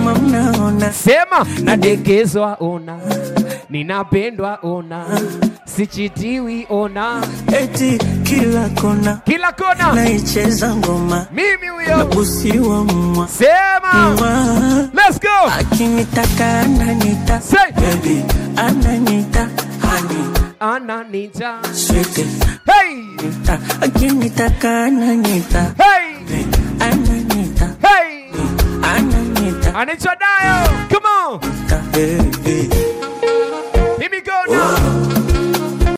kama mnaona sema nadekezwa ona ninapendwa ona sichitiwi ona eti kila kona kila kona naicheza ngoma mimi huyo nabusiwa mwa sema mwa let's go akinitaka ananita say baby ananita hani ananita swete hey nita akinitaka ananita hey ananita hey ananita anaitwa dayo